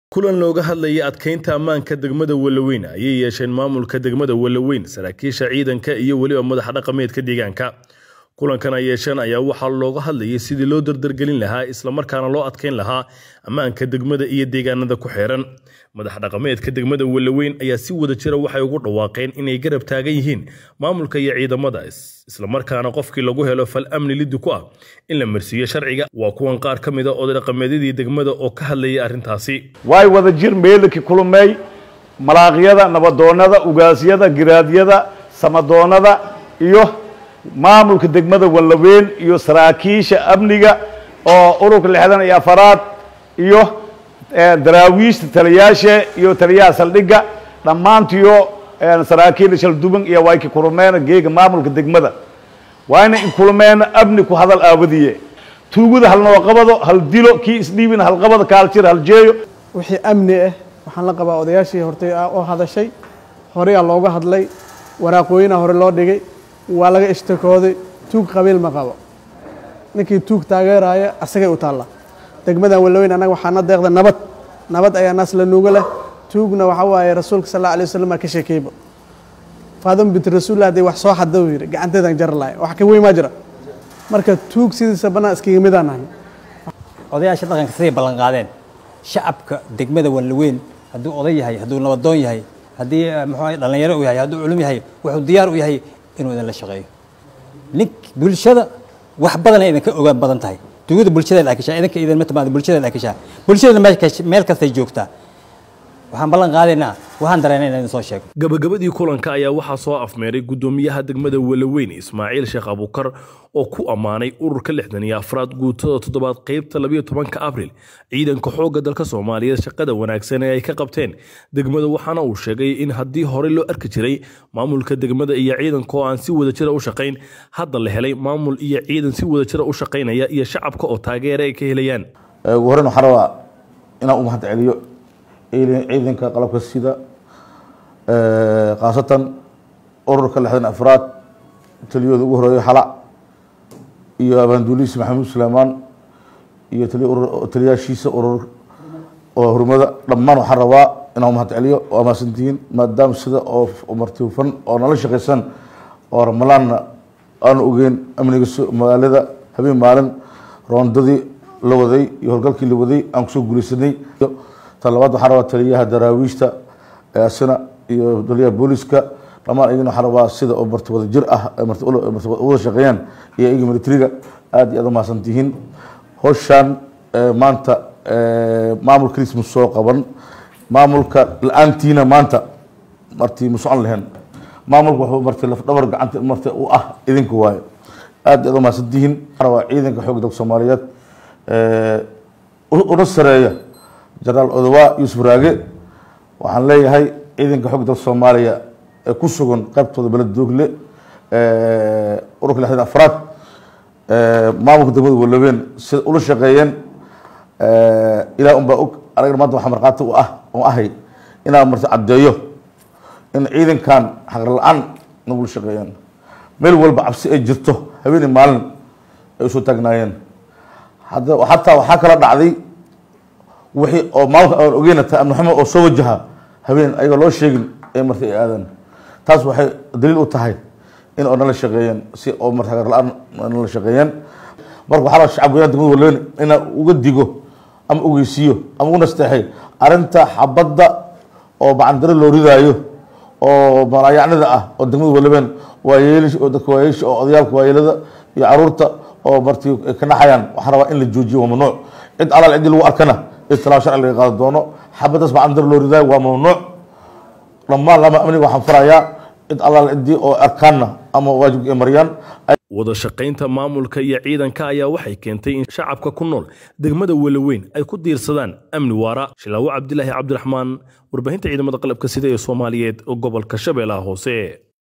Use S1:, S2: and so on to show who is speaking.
S1: kulan looga hadlayay adkeynta ammaanka degmada Walaweyn ayay yeesheen maamulka degmada Walaweyn saraakiisha ciidanka iyo weliba madaxa dhaqameedka deegaanka kulankan ay yeesheen ayaa waxaa looga hadlayay sidii loo dardargelin lahaa islamarkaana loo adkeyn lahaa ammaanka degmada iyo deegaanada ku xeeran madaxa dhaqameedka degmada Walaweyn ayaa si wada jira waxay ugu dhawaaqeen inay garab taagan yihiin maamulka iyo ciidamada islamarkaana qofkii lagu helo fal amni liddi ku ah in la marsiiyo sharciga waa kuwan qaar ka mid a oday dhaqameedyadii degmada oo ka hadlayay arrintaasi
S2: waay wada jir meelaki kulmey malaaqyada nabadoonnada ugaasyada giraadyada samadoonnada iyo maamulka degmada wallaweyn iyo saraakiisha amniga oo ururka lixdan iyo afaraad iyo daraawiishta taliyaasha iyo taliyaha saldhigga dhammaantiyo saraakiil shalduban iyo wayka kulmeena geega maamulka degmada waayna in kulmeena amni ku hadal aawadiye tuugada hal nooqabado hal dilo kii isdhiibin hal qabado kaal jir hal jeeyo
S3: wixii amni ah waxaan la qabaa odayaashii hortay oo hadashay horeyaa looga hadlay waraaqooyina hore loo dhigay waa laga ishtakooday tuug qabiil ma qabo ninkii tuug taageeraya asagay u taalla degmadan walaweyn annaga waxaana deeqda nabad nabad ayaa naas la nuuga leh tuugna waxa waaye rasuulka sal alla alay wasalam aa ka sheekeyba faadama bint rasuullah haddii wax soo xada uu yidhi gacanteedaan jari lahay wax ka weyn maa jira marka tuug sidiisa bannaan iskaga midaan nahay
S4: odayaasha dhaqanka siday ballan qaadeen shacabka degmada walaweyn hadduu oday yahay hadduu nabadoon yahay haddii muxuu dhallinyaro u yahay hadduu culum yahay wuxuu diyaar u yahay inuu idinla shaqeeyo nink bulshada wax badan ay idinka ogaan badan tahay dugada bulshada la akishaa idinka idin ma timaado bulshada la akishaa bulshada meel kastay joogtaa waxaan ballan qaadaynaa waxaan dareena inaan idin soo sheego
S1: gabagabadii kulanka ayaa waxaa soo afmeeray gudoomiyaha degmada walaweyn ismaaciil sheekh abukar oo ku ammaanay ururka lixdan iyo afraad guutada toddobaad qeybta labayo tobanka abril ciidanka xoogga dalka soomaaliyeed shaqada wanaagsan ee ay ka qabteen degmada waxaana uu sheegay in haddii horey loo arki jiray maamulka degmada iyo ciidanka oo aan si wada jira u shaqayn hadda la helay maamul iyo ciidan si wada jira u shaqaynaya iyo shacabka oo taageera ay ka helayaan
S5: ugu horreyn waxaan rabaa inaan u mahad celiyo ciidanka qalabka sida khaasatan ururka lixdan afraad taliyooda ugu horeeyo xala iyo abaanduulihiisa maxamuud suleymaan iyo taliyaashiisa urur oo hurmada dhammaan waxaan rabaa inaan mahad celiyo waa mahadsantihiin maadaama sida oo marti hufan oo nala shaqaysan oo ramalaanna aanu ogeyn amniga magaalada habeen maalin roondadii la waday iyo howlgalkii la waday aan kusoo guuleysanay tan labaad waxaan rabaa taliyaha daraawiishta asina iyo taliyaha booliska dhammaan iyagana waxaan rabaa sida oo marti wada jir ah marti wada shaqeeyaan iyo iyaga militariga aad iyo aad u mahadsantihiin howshaan maanta maamul kaliis ma soo qaban maamulka la-aantiina maanta marti ma socon lahayn maamulka wuxuu marti lafdhabar gacanta marti u ah idinka waayo aad iyo aad u mahadsantihiin waxaan rabaa ciidanka xoogga dalka soomaaliyeed una sareeya jenaraal odowaa yuusuf raage waxaan leeyahay ciidanka xog dalka soomaaliya ee ku sugan qaybtooda beled doogle ururka lixdan afraad maamulka degmada walaweyn sida ula shaqeeyeen ilaah unbaa og anagana maanta waxaa markhaati u ah oo ahay inaan marti caddeeyo in ciidankan xaqar la-aan nagula shaqeeyeen meel walba cabsi ay jirto habeeni maalin ay usoo taagnaayeen hadda xataa waxaa kala dhacday wixii oo maamulka aan ogeyna tahay amni xumo oo soo wajaha habeen ayagoo loo sheegin ee marti ay aadaan taas waxay daliil u tahay in oo nala shaqeeyeen si oo marti hagar la-aan nala shaqeeyeen marka waxaa rabaa shacab weynaha degmada walaweyn inaan uga digo ama ogeysiiyo ama u nasteexay arrinta xabadda oo bacandaro loo ridaayo oo malaayacnida ah oo degmada walaweyn waayeelish oo dadka waayeelisha oo odayaalka waayeelada iyo caruurta oo marti ka naxayaan waxaan rabaa in la joojiyo waa mamnuuc cid alaal ciddii lagu arkana itilaaab sharci laga qaadi doono xabadaas bacandar loo ridaayo waa mamnuuc dhammaan lama amniga waxaan farayaa cid allaal ciddii oo arkaanna ama waajibka ay mariyaan
S1: wada shaqaynta maamulka iyo ciidanka ayaa waxay keentay in shacabka ku nool degmada walaweyn ay ku diirsadaan amni waara shilaawo cabdilaahi cabdiraxmaan warbaahinta ciidamada qalabka sida ee soomaaliyeed gobolka shabeellaha hoose